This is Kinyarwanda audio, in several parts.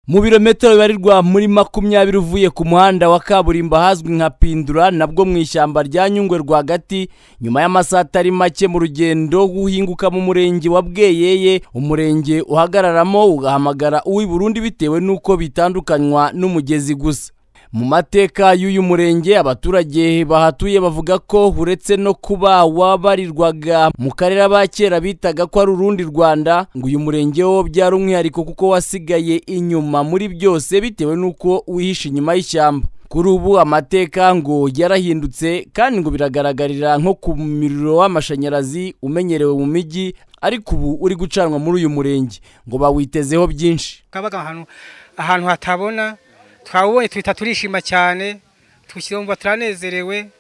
mu birometero bibarirwa muri makumyabiri uvuye ku muhanda wa kaburimbo ahazwi nka pindura nabwo mu ishyamba rya nyungwe rwagati nyuma y'amasaha atari make mu rugendo w'uhinguka mu murenge wa bweyeye umurenge uhagararamo ugahamagara uw'i burundi bitewe n'uko bitandukanywa n'umugezi gusa mu mateka y'uyu murenge abaturage bahatuye bavuga ko uretse no kuba wabarirwaga mu karere abakera bitaga ko ari urundi rwanda ngo uyu murenge wo byari umwihariko kuko wasigaye inyuma muri byose bitewe n'uko wihishe inyuma y'ishyamba kuri ubu amateka ngo yarahindutse kandi ngo biragaragarira nko ku muriro w'amashanyarazi umenyerewe mu mijyi ariko ubu uri gucanwa muri uyu murenge ngo bawitezeho byinshi kabaga ahantu ahantu hatabona twawubonye tuhita turishima cyane twumva turanezerewe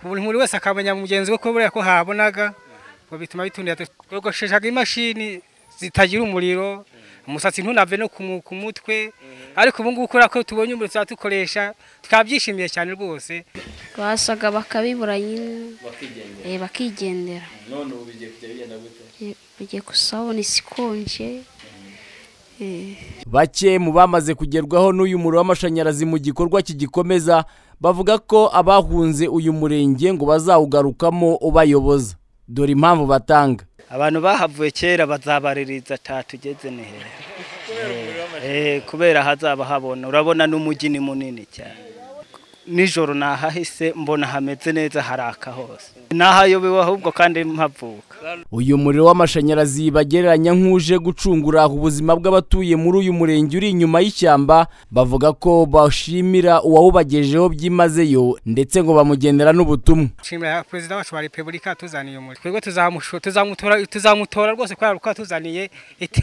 buri muntu wese akamenya mugenzi we ko buriya ko habonaga ngo bituma bitundira twogosheshaga imashini zitagira umuriro umusatsi ntunave no ku mutwe ariko ubu ngubu kubera ko tubonye umuriro tuba dukoresha twabyishimiye cyane rwose basaga bakabibura nyine bakigendera none ubu bigiye kujya bigenda gute bigiye gusabona isikonje bake mu bamaze kugerwaho n'uyu muriro w'amashanyarazi mu gikorwa kigikomeza bavuga ko abahunze uyu murenge ngo bazawugarukamo ubayoboza dore impamvu batanga abantu bahavuye kera bazabaririza tugeze neza kubera hazaba habona urabona n'umujyi ni munini cyane nijoro nahahise mbona hameze neza haraka hose nahayobewe ahubwo kandi mpavuka uyu muriro w'amashanyarazi bagereranya nk'uje gucungura ubuzima bw'abatuye muri uyu murenge uri inyuma y'ishyamba bavuga ko bashimira uwawubagejeho byimazeyo ndetse ngo bamugendera n'ubutumwa nshimira perezida wacu wa repubulika tuzaniye umuriro twebwe tuzamutora rwose kubera ko yatuzaniye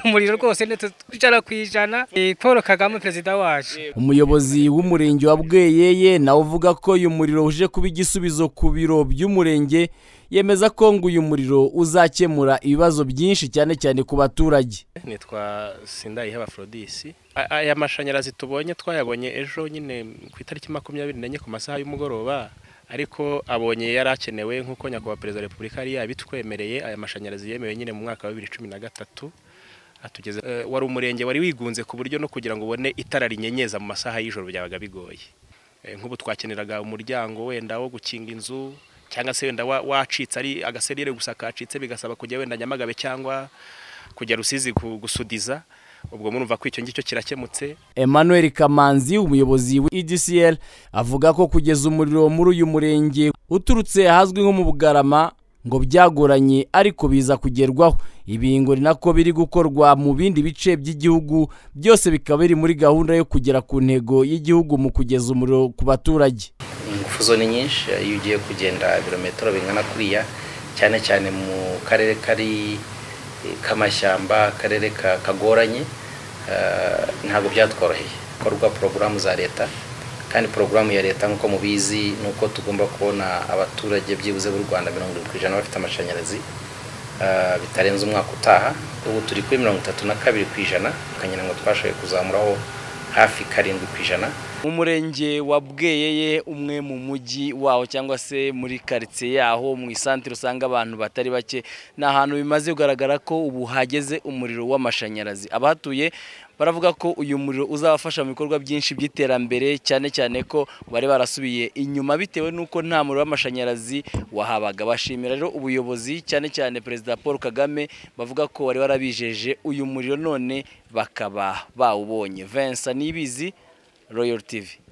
umuriro rwose ijana ku ijana paul kagame perezida wacu umuyobozi w'umurenge wa bweyeye nawe uvuga ko uyu muriro uje kuba igisubizo ku biro by'umurenge yemeza ko ngo uyu muriro uzakemura ibibazo byinshi cyane cyane ku baturage nitwa sindayihe abafrodisi aya mashanyarazi tubonye twayabonye ejo nyine ku itariki makumyabiri n'enye ku masaha y'umugoroba ariko abonye yari akenewe nk'uko nyakubahwa perezida wa repubulika yari yabitwemereye aya mashanyarazi yemewe nyine mu mwaka wa bibiri cumi na gatatu atugeze wari umurenge wari wigunze ku buryo no kugira ngo ubone itara rinyenyeza mu masaha y'ijoro byabaga bigoye nk'ubu twakeneraga umuryango wenda wo gukinga inzu cyangwa se wenda wacitse ari agaserire gusa kacitse bigasaba kujya wenda nyamagabe cyangwa kujya rusizi gusudiza ubwo murumva ko icyo ngicyo kirakemutse emmanuel kamanzi umuyobozi wa edcl avuga ko kugeza umuriro muri uyu murenge uturutse ahazwi nko mu bugarama ngo byagoranye ariko biza kugerwaho ibi ngo ni nako biri gukorwa mu bindi bice by'igihugu byose bikaba biri muri gahunda yo kugera ku ntego y'igihugu mu kugeza umuriro ku baturage ingufu ni nyinshi iyo ugiye kugenda ibirometero bingana kuriya cyane cyane mu karere kari k'amashyamba akarere kagoranye ntabwo byatworoheye hakorwa porogaramu za leta kandi porogaramu ya leta nk'uko mubizi ni uko tugomba kubona abaturage byibuze b'u rwanda mirongo irindwi ku ijana bafite amashanyarazi bitarenze umwaka utaha ubu turi kuri mirongo itatu na kabiri ku ijana ukangira ngo twashoboye kuzamuraho hafi karindwi ku ijana mu murenge wa bweyeye umwe mu mujyi waho cyangwa se muri karitsiye yaho mu isantere usanga abantu batari bake ni ahantu bimaze kugaragara ko ubu hageze umuriro w'amashanyarazi abahatuye baravuga ko uyu muriro uzabafasha mu bikorwa byinshi by'iterambere cyane cyane ko bari barasubiye inyuma bitewe n'uko nta muriro w'amashanyarazi wahabaga bashimira rero ubuyobozi cyane cyane perezida paul kagame bavuga ko bari barabijeje uyu muriro none bakaba bawubonye vensa nibizi Royal TV